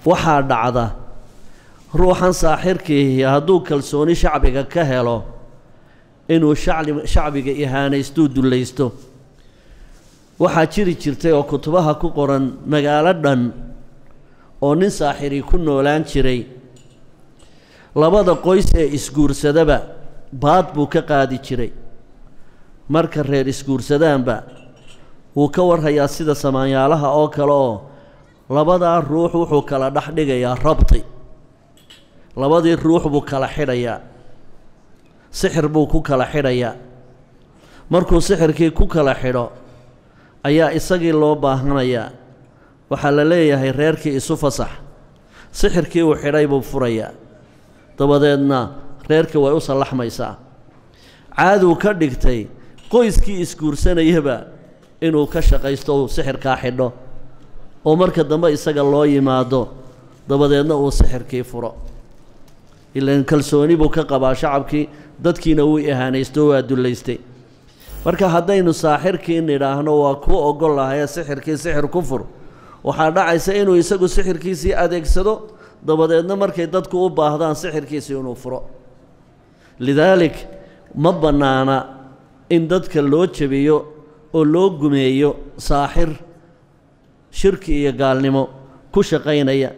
waxaa dhacda ruuxan saaxirkiihi hadduu kalsooni shacbiga ka helo inuu shacli shacbiga ihaanaystuu dullaysto waxaa jiri jirtay oo kutubaha ku qoran magaalo dhan oo nin saaxirii ku noolaan jiray labada qoys ee isguursadaba baad buu ka qaadi jiray marka reer isguursadaanba wuu ka warhayaa sida samaanyaalaha oo kale oo labadaa ruux wuxuu kala dhex dhigayaa rabti labadii ruux buu kala xidhayaa sixir buu ku kala xidhayaa markuu sixirkii ku kala xidho ayaa isagii loo baahanayaa waxaa la leeyahay reerkii isu fasax sixirkii uu xidhay buu furayaa dabadeedna reerkii way u sallaxmaysaa caaduu ka dhigtay qoyskii isguursanayaba inuu ka shaqaysto uu sixirkaa xidho oo marka dambe isaga loo yimaado dabadeedna uu sixirkii furo ilaan kalsooni buu ka qabaa shacabkii dadkiina wuu ihaanaysto waa dullaystay marka haddaynu saaxirkii nidhaahno waa kuu ogol lahaye sixirkii sixir ku fur waxaa dhacaysa inuu isagu sixirkiisii adeegsado dabadeedna markay dadku u baahdaan sixirkiisii inuu furo lidaalik ma bannaana in dadka loo jebiyo oo loo gumeeyo saaxir shirki iyo gaalnimo ku shaqaynaya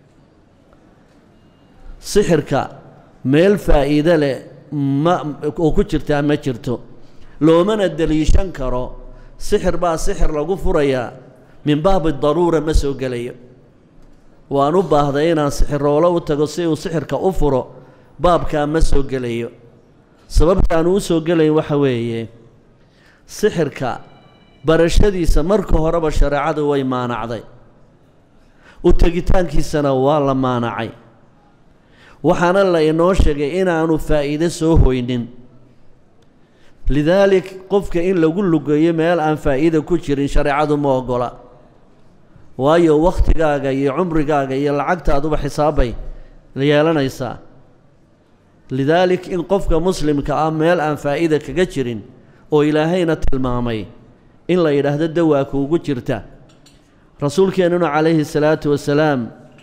sixirka meel faa'iide leh ma oo ku jirtaa ma jirto loomana deliishan karo sixir baa sixir lagu furayaa min baabi daruura ma soo gelayo waan u baahday inaan sixiroolo u tago si uu sixirka u furo baabkaa ma soo gelayo sababtaanu u soo gelayn waxa weeye sixirka barashadiisa marka horeba shareecadu way maanacday u tegitaankiisana waa la maanacay waxaana la inoo sheegay inaanu faa'iide soo hoynin lidaalik qofka in lagu lugeeyo meel aan faa'iida ku jirin shareecadu ma oggola waayo wakhtigaaga iyo cumrigaaga iyo lacagtaaduba xisaabbay yeelanaysaa lidaalik in qofka muslimka ah meel aan faa'iida kaga jirin oo ilaahayna tilmaamay in la yidhaahdo dawaa kuugu jirta rasuulkeennuna calayhi salaatu wasalaam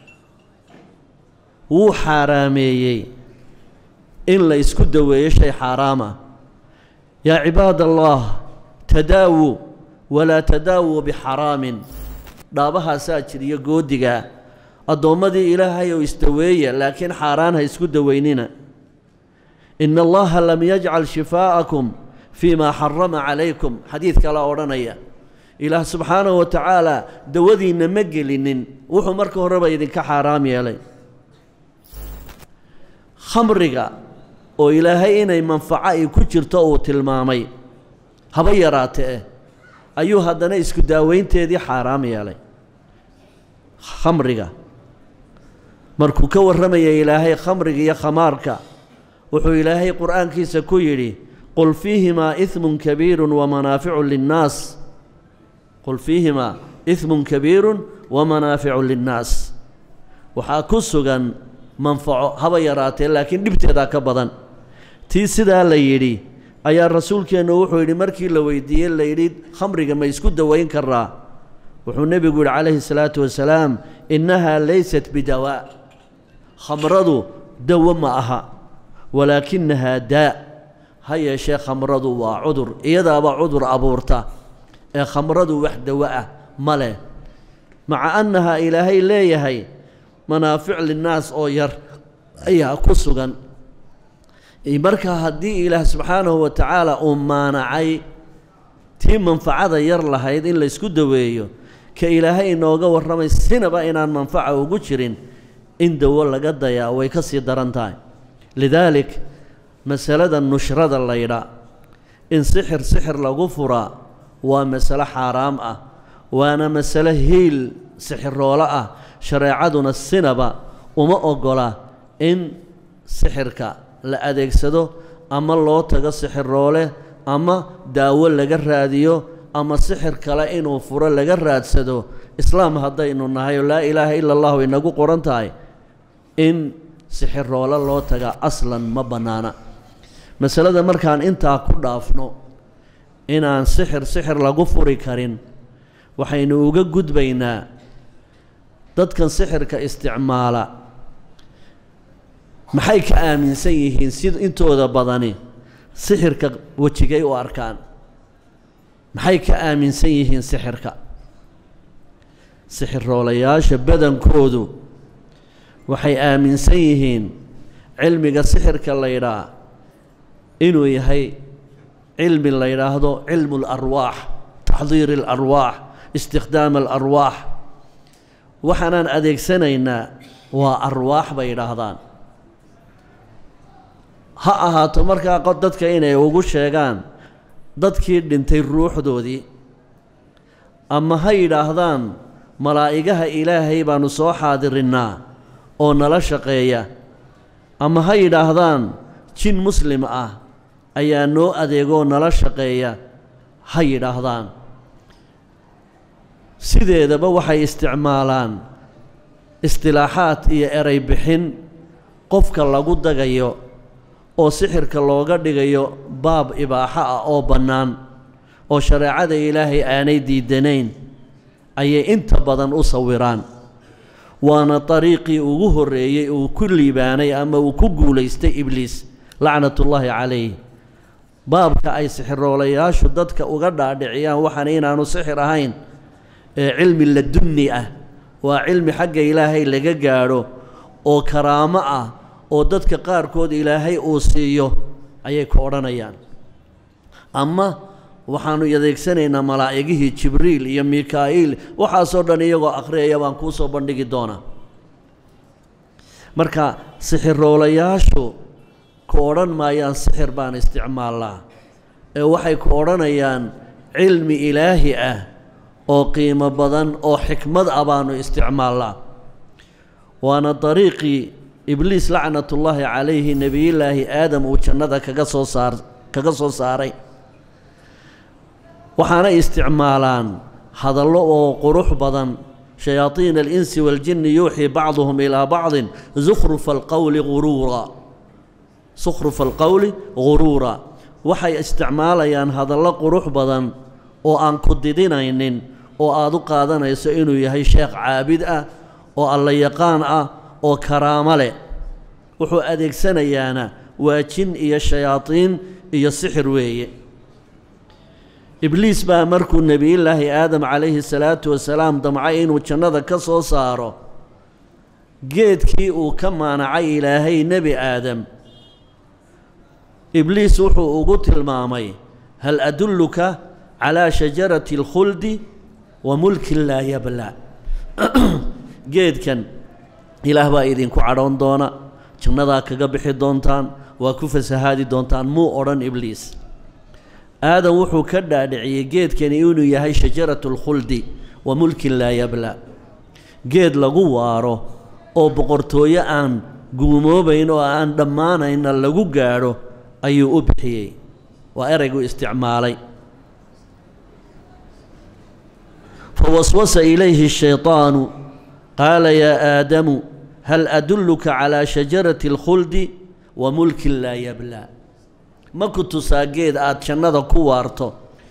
wuu xaaraameeyey in la isku daweeyo shay xaaraama yaa cibaad allah tadaawuu walaa tadaawuu bixaraamin dhaabahaasaa jiriyo goodigaa addoommadii ilaahay oo isdaweeya laakiin xaaraan ha isku daweynina ina allaha lam yajcal shifaa'akum fii maa xarama calaykum xadiid kala odhanaya ilaah subxaanahu wa tacaala dawadiinna ma gelinin wuxuu marka horeba idinka xaaraam yeelay khamriga oo ilaahay inay manfaco ay ku jirto uu tilmaamay haba yaraatee ayuu haddana isku daaweynteedii xaaraam yeelay khamriga markuu ka warramaya ilaahay khamriga iyo khamaarka wuxuu ilaahay qur'aankiisa ku yidhi qul fiihimaa ihmun kabiirun wamanaaficu linnaas qul fiihimaa ihmun kabiirun wamanaaficu linnaas waxaa ku sugan manfaco haba yaraatee laakiin dhibteedaa ka badan tii sidaa la yidhi ayaa rasuulkeennu wuxuu yidhi markii la weydiiyey la yidhi khamriga ma isku dawayn karaa wuxuu nebigu yidhi calayhi salaatu wasalaam innahaa laysat bidawaa khamradu dawo ma aha walaakinahaa daa ha yeeshee khamradu waa cudur iyadaaba cudur abuurta ee khamradu wax dawo ah ma leh maca annahaa ilaahay leeyahay manaafic linnaas oo yar ayaa ku sugan marka haddii ilaah subxaanahu wa tacaala uu maanacay tii manfacada yar lahayd in laysku daweeyo ka ilaahay inooga warramay sinaba inaan manfaca ugu jirin in dawo laga dayaa way ka sii daran tahay lidaalik masalada nushrada laydha in sixir sixir lagu furaa waa masalo xaaraam ah waana masalo hiil sixiroolo ah shareecaduna sinaba uma oggola in sixirka la adeegsado ama loo tago sixiroole ama daawo laga raadiyo ama sixir kale inuu furo laga raadsado islaam haddaynu nahay oo laa ilaaha ila allahu inagu qoran tahay in sixiroole loo taga aslan ma bannaana masalada markaan intaa ku dhaafno inaan sixir sixir lagu furi karin waxaynu uga gudbaynaa dadkan sixirka isticmaala maxay ka aaminsan yihiin si intooda badani sixirka wejigay u arkaan maxay ka aaminsan yihiin sixirka sixiroolayaasha badankoodu waxay aaminsan yihiin cilmiga sixirka la ydhaa inuu yahay cilmi la yidhaahdo cilmu اlarwaax taxdiir اlarwaax istikhdaam alarwaax waxaanaan adeegsanaynaa waa arwaax bay yidhaahdaan ha ahaato markaa qod dadka inay ugu sheegaan dadkii dhintay ruuxdoodii ama ha yidhaahdaan malaa'igaha ilaahay baanu soo xaadirinnaa oo nala shaqeeya ama ha yidhaahdaan jin muslim ah ayaa noo adeegoo nala shaqeeya ha yidhaahdaan sideedaba waxay isticmaalaan istilaaxaad iyo eray bixin qofka lagu dagayo oo sixirka looga dhigayo baab ibaaxo ah oo bannaan oo shareecada ilaahay aanay diidanayn ayay inta badan u sawiraan waana dariiqii ugu horreeyey uu ku liibaanay ama uu ku guulaystay ibliis lacnatullaahi calayh baabka ay sixiroolayaashu dadka uga dhaadhiciyaan waxaana inaanu sixir ahayn ee cilmi ladunni ah waa cilmi xagga ilaahay laga gaadho oo karaamo ah oo dadka qaarkood ilaahay uu siiyo ayay ku odhanayaan ama waxaanu adeegsanaynaa malaa'igihii jibriil iyo mikaa'iil waxaasoo dhan iyagoo akhriyaya baan kuu soo bandhigi doonaa marka sixiroolayaashu ku odhan maayaan sixir baan isticmaalnaa ee waxay ku odhanayaan cilmi ilaahi ah oo qiimo badan oo xikmad ah baanu isticmaalnaa waana dariiqii ibliis lacnatullaahi calayhi nebiyullaahi aadam uu jannada kaga soo saar kaga soo saaray waxaanay isticmaalaan hadallo oo qurux badan shayaadiina alinsi waaljinni yuuxii bacduhum ilaa bacdin zukhrufa alqowli guruura sukhrufa alqowli guruura waxay isticmaalayaan hadallo qurux badan oo aan ku didinaynin oo aad u qaadanayso inuu yahay sheekh caabid ah oo alla yaqaan ah oo karaamo leh wuxuu adeegsanayaana waa jin iyo shayaadiin iyo sixir weeye ibliis baa markuu nebiyullaahi aadam calayhi salaatu wasalaam damcay inuu jannada ka soo saaro geedkii uu ka maanacay ilaahay nebi aadam ibliis wuxuu ugu tilmaamay hal adulluka calaa shajarati alkhuldi wa mulkin laa yabla geedkan ilaah baa idinku cadhoon doona jannadaa kaga bixi doontaan waa ku fasahaadi doontaan muu odhan ibliis aadam wuxuu ka dhaadhiciyey geedkani inuu yahay shajaratu alkhuldi wa mulkin laa yabla geed lagu waaro oo boqortooyo aan guumoobayn oo aan dhammaanayna lagu gaadho ayuu u bixiyey waa eraygu isticmaalay fawaswasa ilayhi shayطaanu qaala yaa aadamu hal adulluka calaa shajarati alkhuldi wa mulkin laa yablaa ma ku tusaa geed aada jannada ku waarto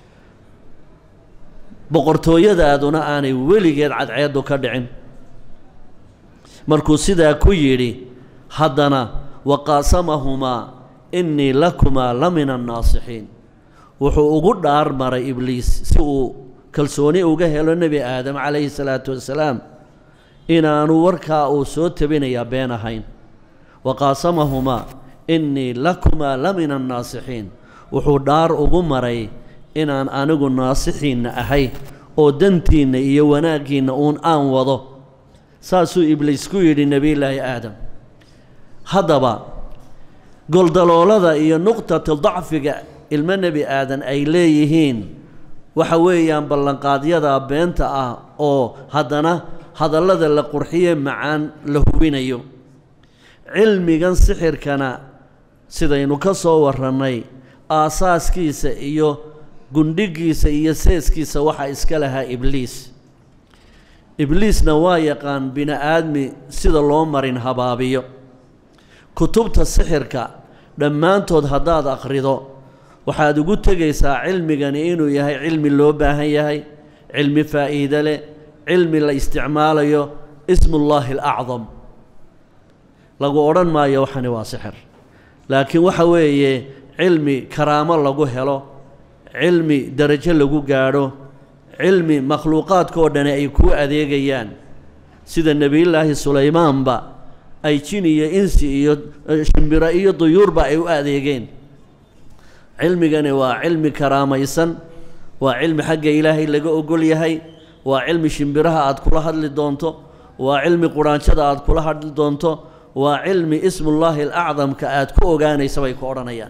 boqortooyadaaduna aanay weligeed cadceeddu ka dhicin markuu sidaa ku yidhi haddana waqaasamahumaa innii lakumaa la min annaasixiin wuxuu ugu dhaar maray ibliis si uu kalsooni uga helo nebi aadam calayhi salaatu wasalaam inaanu warkaa uu soo tabinayaa been ahayn waqaasamahumaa innii lakumaa la min annaasixiin wuxuu dhaar ugu maray inaan anigu naasixiinna ahay oo dantiinna iyo wanaaggiinna uun aan wado saasuu ibliis ku yidhi nebiyullaahi aadam haddaba goldaloolada iyo nuqtata dacfiga ilmo nebi aadan ay leeyihiin waxa weeyaan ballanqaadyada beenta ah oo haddana hadallada la qurxiye macaan la hubinayo cilmigan sixirkana sidaynu ka soo warrannay aasaaskiisa iyo gundhigiisa iyo seeskiisa waxaa iska lahaa ibliis ibliisna waa yaqaan bini aadmi sida loo marin habaabiyo kutubta sixirka dhammaantood haddaad akhrido waxaad ugu tegaysaa cilmigani inuu yahay cilmi loo baahan yahay cilmi faa'iide leh cilmi la isticmaalayo ismullaahi alacdam lagu odhan maayo waxani waa sixir laakiin waxa weeye cilmi karaamo lagu helo cilmi darajo lagu gaadho cilmi makhluuqaadka oo dhani ay kuu adeegayaan sida nebiyullaahi sulaymaanba ay jin iyo insi iyo shimbiro iyo duyuurba ay u adeegeen cilmigani waa cilmi karaamaysan waa cilmi xagga ilaahay laga ogol yahay waa cilmi shimbiraha aad kula hadli doonto waa cilmi quraanjada aad kula hadli doonto waa cilmi ismullaahi alacdamka aad ku ogaanaysa bay ku odhanayaan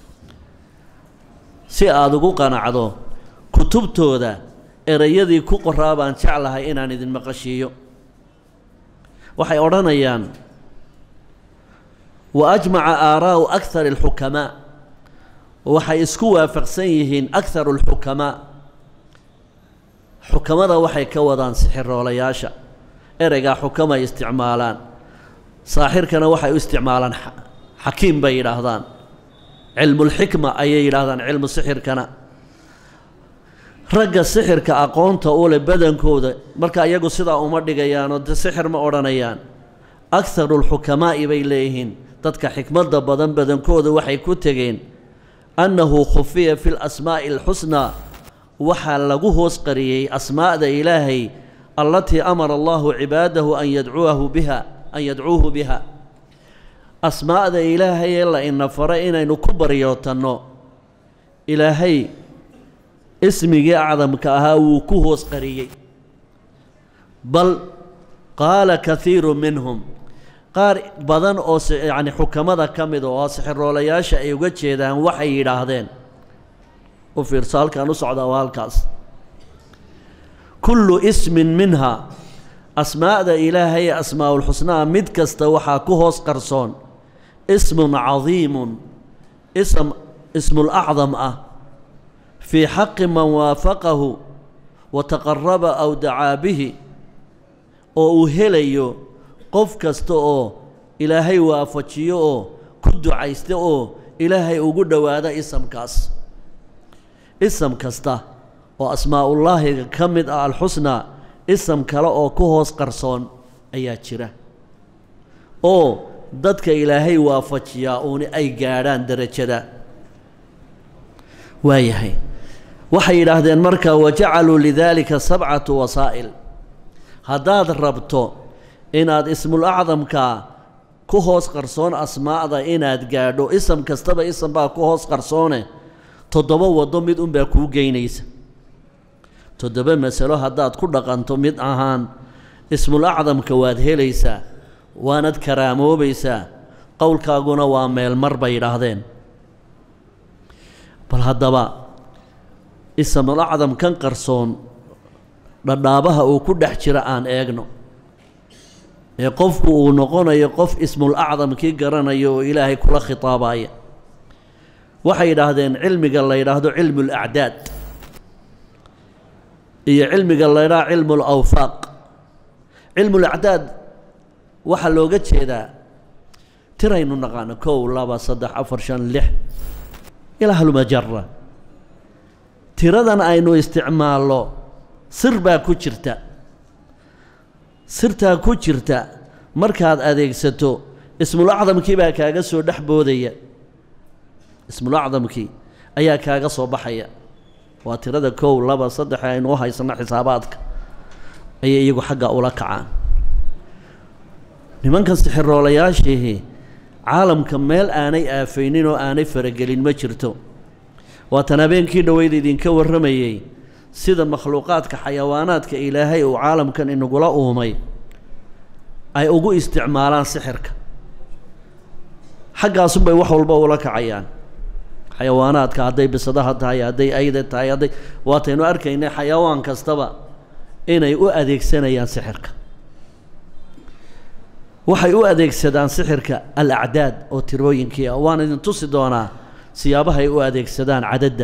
si aada ugu qanacdo kutubtooda erayadii ku qoraa baan jeclahay inaan idin maqashiiyo waxay odhanayaan wa ajmaca aaraa'u akar alxukamaa waxay isku waafaqsan yihiin akaru alxukamaa xukamada waxay ka wadaan sixiroolayaasha ereygaa xukamay isticmaalaan saaxirkana waxay u isticmaalaan xakiim bay yidhaahdaan cilmulxikma ayay yidhaahdaan cilmu sixirkana ragga sixirka aqoonta u leh badankooda marka iyagu sidaa uma dhigayaanoo de sixir ma odhanayaan akarulxukamaa'i bay leeyihiin dadka xikmadda badan badankooda waxay ku tegeen annahu khufiya fi lasmaa'i alxusnaa waxaa lagu hoos qariyey asmaa'da ilaahay allatii amara allahu cibaadahu an yadcuahu biha an yadcuuhu biha asmaa'da ilaahay ee la ina faray inaynu ku baryootanno ilaahay ismigii acdamka ahaa wuu ku hoos qariyey bal qaala kaiiru minhum qaar badan oo yacni xukamada ka mida oo sixiroolayaasha ay uga jeedaan waxay yidhaahdeen u fiirso halkaan u socdaa waa halkaas kullu ismin minha asmaa'da ilaahay ee asmaa'ulxusnaa mid kasta waxaa ku hoos qarsoon ismun cadiimun ism ismulacdam ah fii xaqi man waafaqahu wa taqaraba aw dacaa bihi oo uu helayo qof kasta oo ilaahay waafajiyo oo ku ducaysta oo ilaahay ugu dhowaada isamkaas isam kasta oo asmaa'ullaahiga ka mid ah alxusnaa isam kale oo ku hoos qarsoon ayaa jira oo dadka ilaahay waafajiyaa uuni ay gaadhaan derajada waayahay waxay yidhaahdeen marka wajacaluu lidaalika sabcatu wasaa'il haddaad rabto inaad ismul acdamka ku hoos qarsoon asmaa'da inaad gaadho isam kastaba isam baa ku hoos qarsoone toddoba waddo mid unbaa kuu geynaysa toddoba masalo haddaad ku dhaqanto mid ahaan ismul acdamka waad helaysaa waanad karaamoobaysaa qowlkaaguna waa meelmar bay yidhaahdeen bal haddaba ismul acdam kan qarsoon dhadhaabaha uu ku dhex jira aan eegno ee qofku uu noqonayo qof ismul acdamkii garanayo oo ilaahay kula khitaabaya waxay yidhaahdeen cilmiga la yidhaahdo cilmu lacdaad iyo cilmiga la ydhaha cilmu lawfaaq cilmu lacdaad waxaa looga jeedaa tiraynu naqaano kow laba saddex afar shan lix ilaa halmajara tiradan aynu isticmaalno sir baa ku jirta sirtaa ku jirta markaad adeegsato ismul acdamkii baa kaaga soo dhex boodaya ismul acdamkii ayaa kaaga soo baxaya waa tirada kow laba saddex aynu u haysano xisaabaadka ayay iyagu xagga ula kacaan nimankan sixiroolayaashii caalamka meel aanay aafaynin oo aanay faragelin ma jirto waatan habeenkii dhoweyd idinka warramayey sida makhluuqaadka xayawaanaadka ilaahay uu caalamkan inagula uumay ay ugu isticmaalaan sixirka xaggaasunbay wax walba ula kacayaan xayawaanaadka hadday bisadaha tahay hadday ayda tahay hadday waataynu arkaynay xayawaan kastaba inay u adeegsanayaan sixirka waxay u adeegsadaan sixirka alacdaad oo tirooyinkii ah waan idin tusi doonaa siyaabahay u adeegsadaan cadadda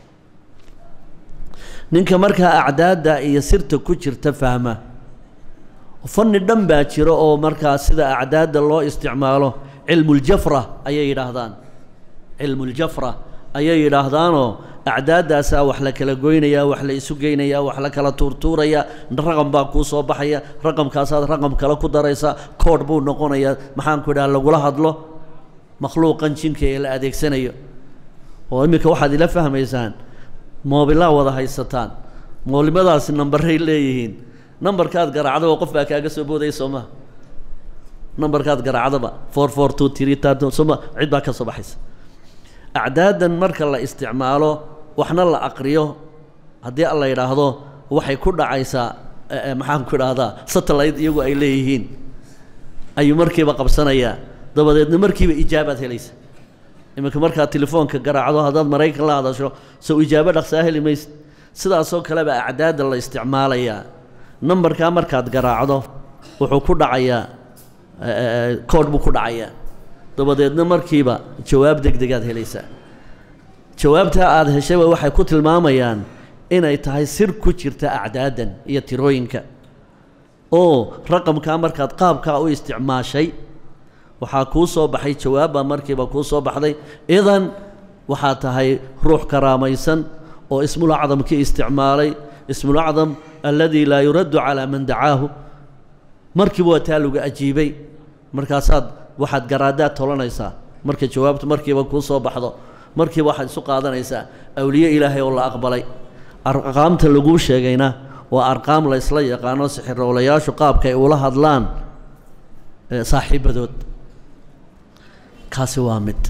ninka markaa acdaadda iyo sirta ku jirta fahma fanni dhan baa jiro oo markaa sida acdaadda loo isticmaalo cilmuljafra ayay yidhaahdaan cilmuljafra ayay yidhaahdaanoo acdaaddaasaa wax la kala goynayaa wax la isu geynayaa wax la kala tuurtuurayaa raqam baa kuu soo baxaya raqamkaasaad raqam kale ku daraysaa koodh buu noqonayaa maxaanku idhaha lagula hadlo makhluuqan jinka ee la adeegsanayo oo iminka waxaad ila fahmaysaan moobilaa wada haysataan moolimadaasi nambaray leeyihiin nambarkaad garaacdaba qof baa kaaga soo boodaya soo maha nambarkaad garaacdaba four four two three thirty sooma cid baa ka soo baxaysa acdaadan marka la isticmaalo waxna la aqriyo haddii alla yidhaahdo waxay ku dhacaysaa maxaan ku idhaahdaa satellite iyagu ay leeyihiin ayuu markiiba qabsanayaa dabadeedna markiiba ijaabaad helaysa iminka markaad telefoonka garaacdo haddaad maraykan la hadasho sow ijaabo dhaqsaa heli maysa sidaasoo kaleba acdaadda la isticmaalayaa nambarkaa markaad garaacdo wuxuu ku dhacayaa koodh buu ku dhacayaa dabadeedna markiiba jawaab deg degaad helaysaa jawaabtaa aada heshayba waxay ku tilmaamayaan inay tahay sir ku jirta acdaadan iyo tirooyinka oo raqamkaa markaad qaabkaa u isticmaashay waxaa kuu soo baxay jawaabbaa markiiba kuu soo baxday idan waxaa tahay ruux karaamaysan oo ismul acdamkii isticmaalay ismul acdam alladii laa yuraddu calaa man dacaahu markiiba waa taa lagu ajiibay markaasaad waxaad garaadaad tolanaysaa marka jawaabtu markiiba kuu soo baxdo markiiba waxaad isu qaadanaysaa awliye ilaahay oo la aqbalay arqaamta laguu sheegayna waa arqaam la ysla yaqaano sixiroolayaashu qaabka ay ula hadlaan saaxiibadood kaasi waa mid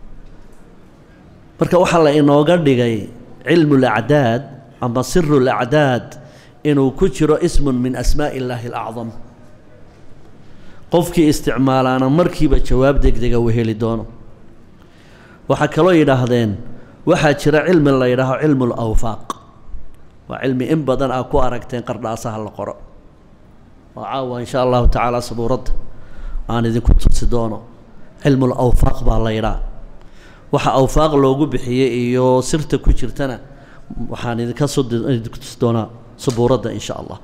marka waxaa la inooga dhigay cilmu lacdaad ama siru lacdaad inuu ku jiro ismun min asmaa'i illaahi alacdam qofkii isticmaalaana markiiba jawaab degdega uu heli doono waxaa kaloo yidhaahdeen waxaa jira cilmi la yidhaaho cilmu lawfaaq waa cilmi in badan aa ku aragteen qardhaasaha la qoro oo caawa insha allahu tacaala sabuuradda aan idinku tusi doono cilmu lawfaaq baa la yidhaha waxa awfaaq loogu bixiyey iyo sirta ku jirtana waxaan idinka soo idinku tusi doonaa sabuuradda insha allah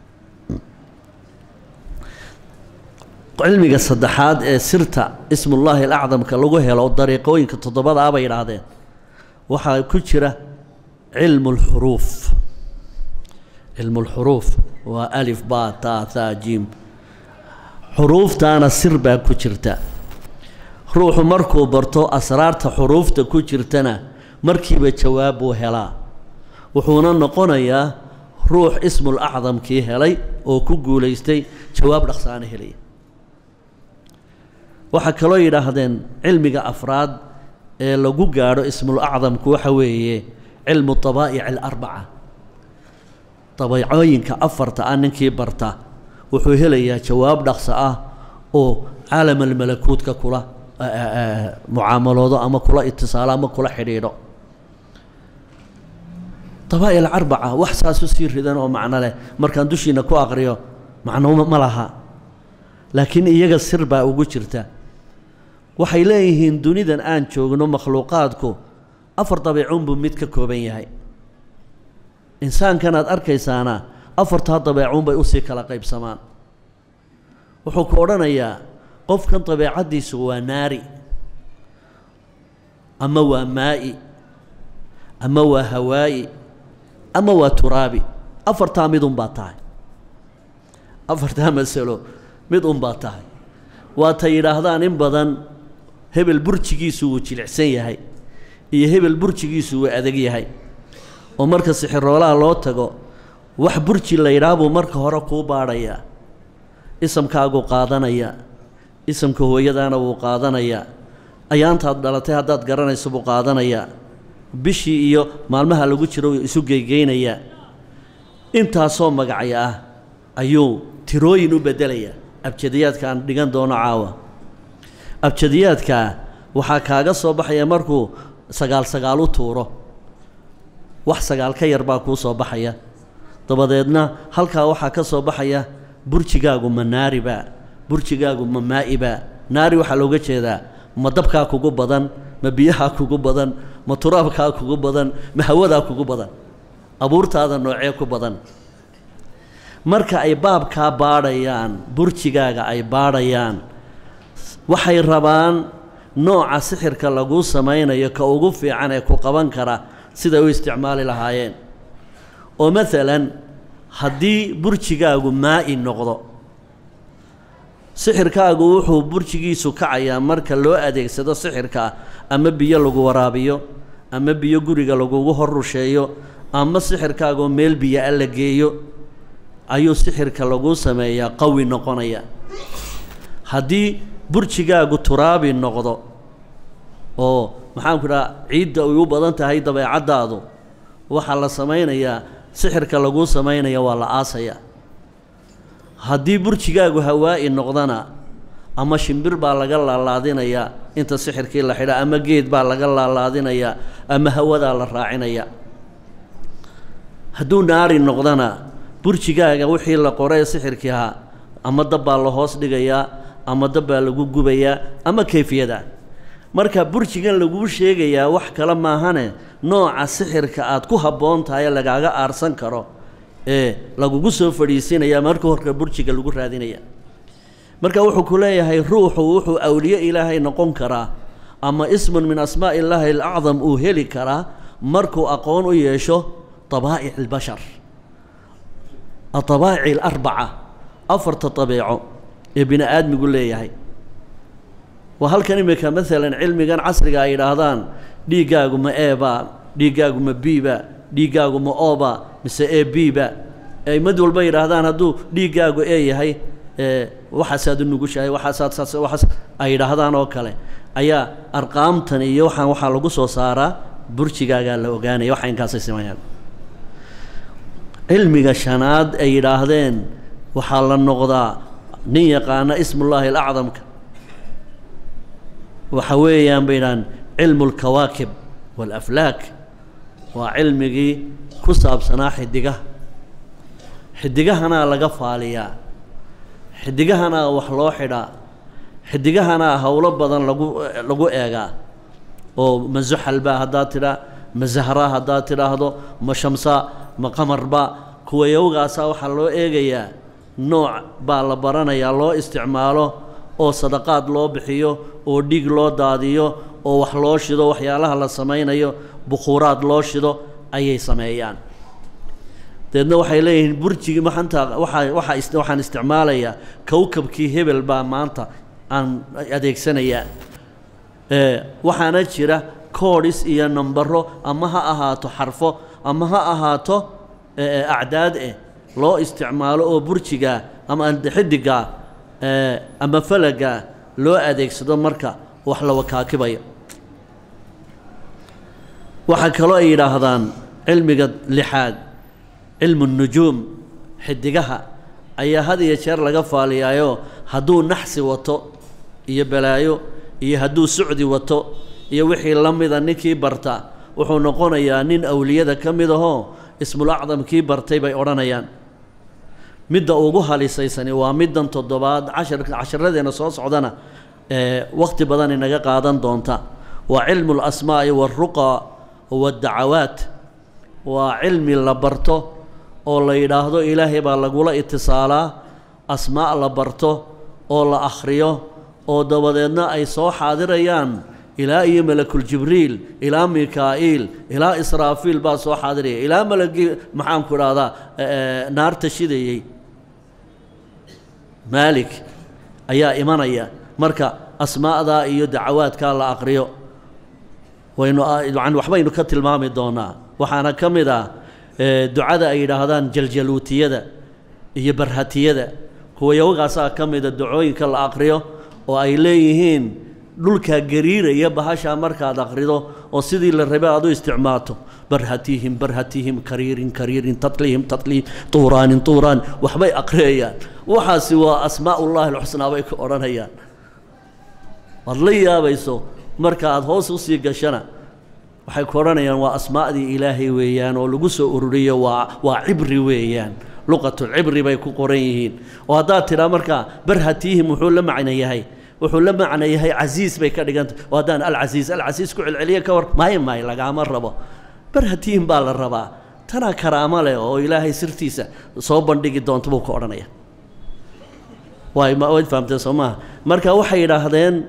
cilmiga saddexaad ee sirta ismullaahi alacdamka lagu helo dariiqooyinka toddobada ah bay yidhaahdeen waxaa ku jira cilmu lxuruuf cilmu lxuruuf waa alif ba ta tha jim xuruuftaana sir baa ku jirta ruuxu markuu barto asraarta xuruufta ku jirtana markiiba jawaab buu helaa wuxuuna noqonayaa ruux ismul acdamkii helay oo ku guulaystay jawaab dhaqsaana helaya waxaa kaloo yidhaahdeen cilmiga afraad ee lagu gaadho ismul acdamku waxa weeye cilmu dabaa'ic alarbaca dabeecooyinka afarta ah ninkii barta wuxuu helayaa jawaab dhaqso ah oo caalamalmalakuudka kula mucaamaloodo ama kula itisaalo ama kula xidhiidho dabaa'ic alarbaca wax saas u sii ridan oo macno leh markaan dushiina ku aqriyo macno ma laha laakiin iyaga sir baa ugu jirta waxay leeyihiin dunidan aan joogno makhluuqaadku afar dabeecunbuu mid ka kooban yahay insaankan aad arkaysaana afartaa dabeecunbay usii kala qaybsamaan wuxuu ku odhanayaa qofkan dabeecaddiisu waa naari ama waa maa'i ama waa hawaa'i ama waa turaabi afartaa mid unbaa tahay afartaa masalo mid unbaa tahay waatay yidhaahdaan in badan hebel burjigiisu wuu jilicsan yahay iyo hebel burjigiisu wuu adag yahay oo marka sixiroolaha loo tago wax burji la yidhaah buu marka hore kuu baadhayaa isamkaaguu qaadanayaa isamka hooyadaana wuu qaadanayaa ayaantaad dhalatay haddaad garanayso buu qaadanayaa bishii iyo maalmaha lagu jiro isu geygeynayaa intaasoo magacya ah ayuu tirooyin u beddelayaa abjadiyaadka aan dhigan doono caawa abjadiyaadkaa waxaa kaaga soo baxaya markuu sagaal sagaal u tuuro wax sagaal ka yar baa kuu soo baxaya dabadeedna halkaa waxaa ka soo baxaya burjigaagu ma naaribaa burjigaagu ma maa'ibaa naari waxaa looga jeedaa ma dabkaa kugu badan ma biyahaa kugu badan ma turaabkaa kugu badan ma hawadaa kugu badan abuurtaada noocee ku badan marka ay baabkaa baadhayaan burjigaaga ay baadhayaan waxay rabaan nooca sixirka laguu samaynayo ka ugu fiican ee ku qaban kara siday u isticmaali lahaayeen oo maalan haddii burjigaagu maa'i noqdo sixirkaagu wuxuu burjigiisu kacayaa marka loo adeegsado sixirkaa ama biyo lagu waraabiyo ama biyo guriga lagugu hor rusheeyo ama sixirkaagoo meel biyo a la geeyo ayuu sixirka laguu sameeyaa qawi noqonaya haddii burjigaagu turaabi noqdo oo maxaanku dhaha ciidda ay u badan tahay dabeecaddaadu waxaa la samaynayaa sixirka laguu samaynaya waa la aasayaa haddii burjigaagu hawaa'i noqdana ama shimbir baa laga laalaadinayaa inta sixirkii la xidha ama geed baa laga laalaadinayaa ama hawadaa la raacinaya hadduu naari noqdana burjigaaga wixii la qoree sixirkii ahaa ama dab baa la hoos dhigayaa ama dab baa lagu gubayaa ama kayfiyada marka burjigan laguu sheegayaa wax kale maahane nooca sixirka aad ku habboon tahay lagaaga aarsan karo ee lagugu soo fadhiisinaya marka horka burjiga lagu raadinaya marka wuxuu ku leeyahay ruuxu wuxuu awliye ilaahay noqon karaa ama ismun min asmaa'i illaahi alacdam uu heli karaa markuu aqoon u yeesho طabaa'ic اlbashar aطabaa'ic alarbaca afarta dabeeco ee bini aadmigu leeyahay waa halkan imika maalan cilmigan casriga ay yidhaahdaan dhiiggaagu ma eebaa dhiiggaagu ma biiba dhiiggaagu ma ooba mise e biba ay mid walba yidhaahdaan hadduu dhiiggaagu ee yahay waxaasaad u nugushahay waxaasaad saas waxaas ay yidhaahdaan oo kale ayaa arqaamtan iyo waxaan waxaa lagu soo saaraa burjigaagaa la ogaanaya waxa inkaasay sameeyaan cilmiga shanaad ay yidhaahdeen waxaa la noqdaa nin yaqaana ismullaahi alacdamka waxa weeyaan bay yidhahaan cilmu alkawaakib waalaflaak waa cilmigii ku saabsanaa xidigaha xidigahanaa laga faaliyaa xidigahanaa wax loo xidhaa xidigahanaa howlo badan lagu lagu eegaa oo ma zuxalba haddaad tidhaa ma zahra haddaad tidhaahdo ma shamsa ma qamarba kuwa yowgaasaa waxaa loo eegayaa nooc baa la baranayaa loo isticmaalo oo sadaqaad loo bixiyo oo dhiig loo daadiyo oo wax loo shido waxyaalaha la samaynayo bukhuuraad loo shido ayay sameeyaan deedna waxay leeyihiin burjigii maxanta waxaa waxaa waxaan isticmaalayaa kowkabkii hebel baa maanta aan adeegsanayaa waxaana jira koodhis iyo nambaro ama ha ahaato xarfo ama ha ahaato acdaad eh loo isticmaalo oo burjigaa ama xidigaa ama falagaa loo adeegsado marka wax la wakaakibayo waxaa kaloo ay yidhaahdaan cilmiga lixaad cilmu nujuum xidigaha ayaa had iyo jeer laga faaliyaayo hadduu naxsi wato iyo balaayo iyo hadduu sucdi wato iyo wixii la mida ninkii barta wuxuu noqonayaa nin awliyada ka mid ahoo ismul acdamkii bartay bay odhanayaan midda ugu halisaysani waa middan toddobaad cashar casharadeenna soo socdana ee wakhti badan inaga qaadan doonta waa cilmu alasmaa'i waaruqa waaddacawaat waa cilmi la barto oo la yidhaahdo ilaahay baa lagula itisaalaa asmaa' la barto oo la akhriyo oo dabadeedna ay soo xaadirayaan ilaa iyo malakuljibriil ilaa mikaa'iil ilaa israafiil baa soo xaadiraya ilaa malagii maxaanku idhahdaa naarta shidayey maalik ayaa imanaya marka asmaa'daa iyo dacawaadkaa la aqriyo waynu yani waxbaynu ka tilmaami doonaa waxaana ka mid ah ducada ay yidhaahdaan jaljaluutiyada iyo barhatiyada kuwa yawagaasaa ka mida ducooyinka la aqriyo oo ay leeyihiin dhulkaa gariiraya bahashaa markaad aqrido oo sidii la rabe aad u isticmaalto barhatihim barhatihim kariirin kariirin tatlihim tatlihim tuuraanin tuuraan waxbay aqriyayaan waxaasi waa asmaa'ullaahi alxusnaa bay ku odhanayaan waad la yaabayso marka aad hoos usii gashana waxay ku odhanayaan waa asmaa'dii ilaahay weeyaan oo lagu soo ururiyo waa waa cibri weeyaan luqatulcibri bay ku qoran yihiin oo haddaad tidhaa markaa barhatihim wuxuu la macno yahay wuxuu la macno yahay casiis bay ka dhigantah oo haddaan alcasiis alcasiis ku celceliya ka war maayo maayo lagaama rabo barhatihim baa la rabaa tanaa karaamo leh oo ilaahay sirtiisa soo bandhigi doonta buu ka odhanaya waay waad fahamteen soo maaha marka waxay yidhaahdeen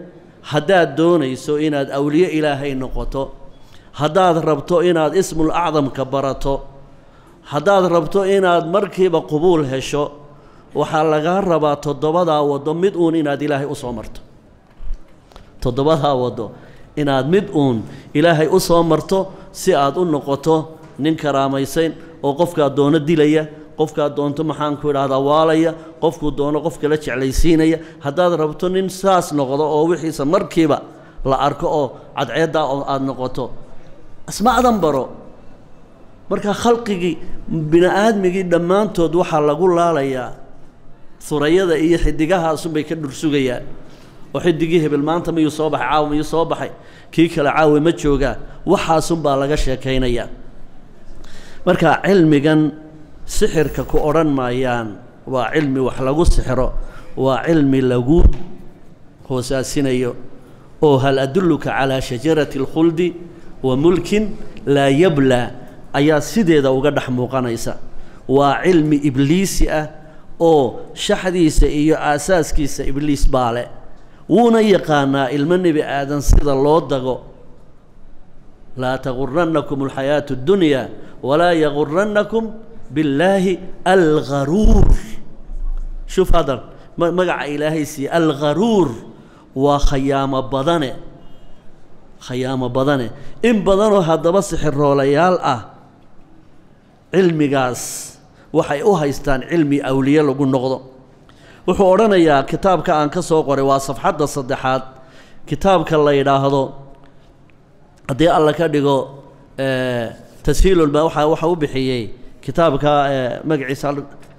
haddaad doonayso inaad awliye ilaahay noqoto haddaad rabto inaad ismul acdamka barato haddaad rabto inaad markiiba qubuul hesho waxaa lagaa rabaa toddobadaa waddo mid uun inaad ilaahay u soo marto toddobadaa waddo inaad mid uun ilaahay u soo marto si aad u noqoto nin karaamaysayn oo qofkaad doono dilaya qofkaad doonto maxaanku idhahdaa waalaya qofkuu doono qof kala jeclaysiinaya haddaad rabto nin saas noqdo oo wixiisa markiiba la arko oo cadceeddaa oo aada noqoto asmacdan baro marka khalqigii bini aadmigii dhammaantood waxaa lagu laalayaa surayada iyo xidigahaasunbay ka dhursugayaan oo xidigii hebel maanta miyuu soo baxay caawa miyuu soo baxay kii kale caawa ma joogaa waxaasunbaa laga sheekaynayaa marka cilmigan sixirka ku odhan maayaan waa cilmi wax lagu sixiro waa cilmi lagu hoosaasinayo oo hal adulluka calaa shajarati alkhuldi wa mulkin laa yablaa ayaa sideeda uga dhex muuqanaysa waa cilmi ibliisi ah oo shaxdiisa iyo aasaaskiisa ibliis baa leh wuuna yaqaanaa ilmo nebi aadan sida loo dago laa tagurannakum alxayaatu اddunya walaa yagurannakum billaahi algharuur shuf hadan magaca ilaahay siiye algharuur waa khayaamo badane khayaamo badane in badanoo haddaba sixiroolayaal ah cilmigaas waxay u haystaan cilmi awliye lagu noqdo wuxuu odhanayaa kitaabka aan ka soo qoray waa safxadda saddexaad kitaabka la yidhaahdo haddii alla ka dhigo tashiilulma waa waxa u bixiyey kitaabka magaciisa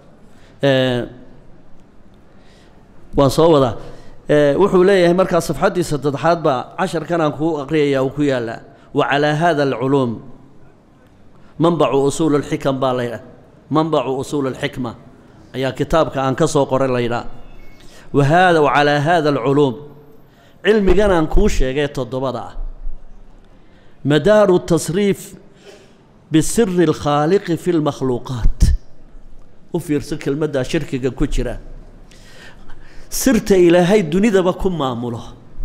waan soo wadaa wuxuu leeyahay markaa safxaddii saddexaad baa casharkan aan kuu aqriyaya uu ku yaallaa wa calaa hada alculuum manbacu usuul alxikam baa laydhah manbacu usuul alxikma ayaa kitaabka aan ka soo qoray laydhaa wa haada wa calaa haada alculuum cilmigan aan kuu sheegay toddobada ah madaaru tasriif bisiri alkhaaliqi fi lmakhluuqaat u fiirso kelmaddaa shirkiga ku jira sirta ilaahay dunidaba ku maamulo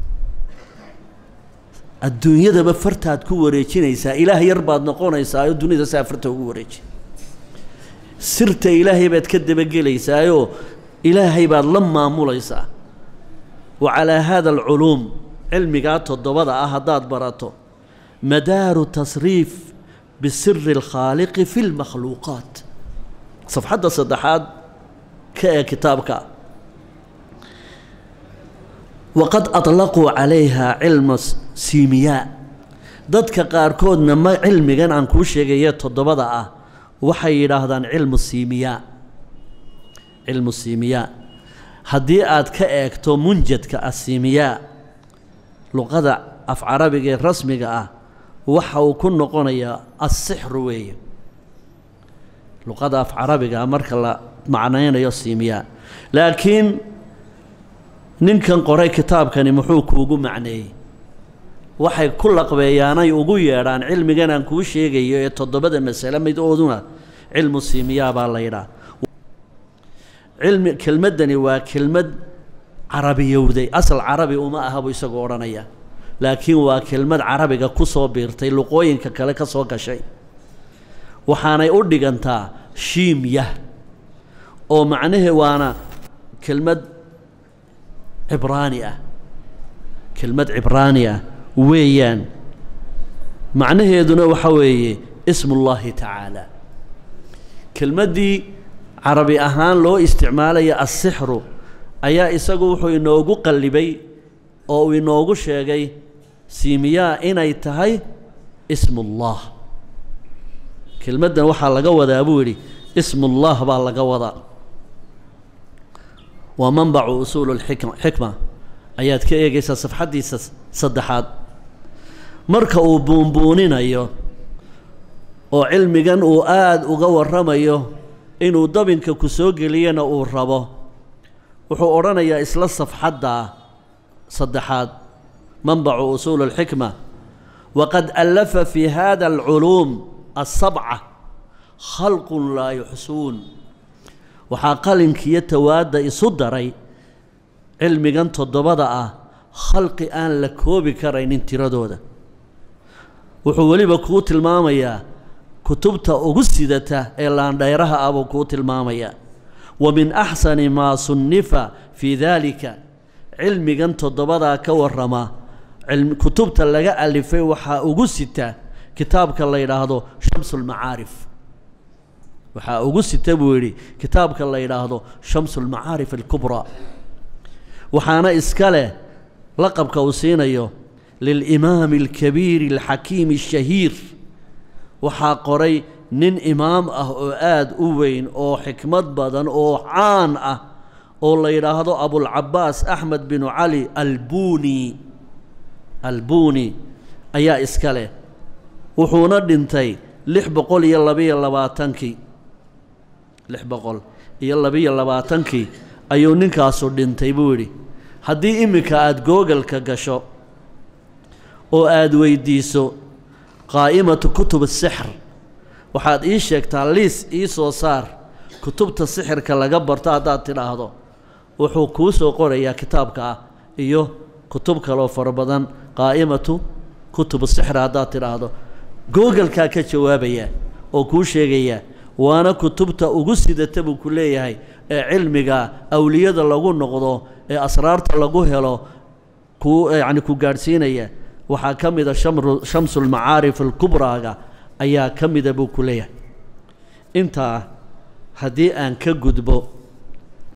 adduunyadaba fartaad ku wareejinaysaa ilaah yar baad noqonaysaa oo dunida saa farta ugu wareeji sirta ilaahay baad ka dabagelaysaayoo ilaahay baad la maamulaysaa wa calaa haada alculuum cilmigaa toddobada ah haddaad barato madaaru tasriif bisiri alkhaaliqi fi lmakhluuqaat safxadda saddexaad ka ee kitaabka waqad aطlaquu calayha cilma siimiyaa dadka qaarkoodna ma cilmigan aan kuu sheegaye toddobada ah waxay yidhaahdaan cilmu siimiyaa cilmu siimiyaa haddii aad ka eegto munjadka asiimiyaa luqada af carabiga ee rasmiga ah waxa uu ku noqonayaa assixru weeye luqada af carabiga ah marka la macnaynayo siimiyaa laakiin ninkan qoray kitaabkani muxuu kuugu macneeyey waxay ku laqbeeyaanay ugu yeedhaan cilmigan aan kuu sheegayo ee toddobada masale midooduna cilmu siimiyaa baa la yidhaah cilmi kelmaddani waa kelmad carabiyowday asal carabi uma aha buu isagoo odhanaya laakiin waa kelmad carabiga ku soo biirtay luqooyinka kale ka soo gashay waxaanay u dhigantaa shiimyah oo macnahe waana kelmad cibraani ah kelmad cibraani ah weeyaan macnaheeduna waxa weeye ismullaahi tacaala kelmaddii carabi ahaan loo isticmaalaya assixru ayaa isagu wuxuu inoogu qallibay oo uu inoogu sheegay siimiyaa inay tahay ismullah kelmaddan waxaa laga wadaa buu yidhi ismullah baa laga wadaa waa manbacu usuulu xikma ayaad ka eegaysaa safxaddiisa saddexaad marka uu buunbuuninayo oo cilmigan uu aada uga warramayo inuu dabinka ku soo geliyana uu rabo wuxuu odhanayaa isla safxaddaa saddexaad manbacu usuul alxikma waqad allafa fi hada alculuum asabca khalqun laa yuxsuun waxaa qalinkiiyo tawaadda isu daray cilmigan toddobada ah khalqi aan la koobi karaynin tiradooda wuxuu weliba kuu tilmaamayaa kutubta ugu sidata ee laandhayraha ah buu kuu tilmaamayaa wa min axsani maa sunnifa fii daalika cilmigan toddobadaa ka warrama kutubta laga alifay waxaa ugu sita kitaabka la yidhaahdo shamsulmacaarif waxaa ugu sita buu yidhi kitaabka la yidhaahdo shamsulmacaarif alkubraa waxaana iska leh laqabka uu siinayo lilimaami alkabiiri alxakiimi ashahiir waxaa qoray nin imaam ah oo aada u weyn oo xikmad badan oo caan ah oo la yidhaahdo abulcabaas axmed binu cali albuni albuni ayaa iska leh wuxuuna dhintay lix boqol iyo labiyo labaatankii lix boqol iyo labiyo labaatankii ayuu ninkaasu dhintay buu yidhi haddii iminka aada googalka gasho oo aada weydiiso qaa'imatu kutub asixr waxaad ii sheegtaa liis ii soo saar kutubta sixirka laga barto haddaad tidhaahdo wuxuu kuu soo qorayaa kitaabka ah iyo kutub kaloo fara badan qaa'imatu kutub sixr haddaad tidhaahdo googalkaa ka jawaabaya oo kuu sheegaya waana kutubta ugu sidata buu ku leeyahay ee cilmiga awliyada lagu noqdo ee asraarta lagu helo ku yacni ku gaadhsiinaya waxaa ka mida shamru shamsulmacaarif alkubraaga ayaa ka mida buu ku leeyahay intaa haddii aan ka gudbo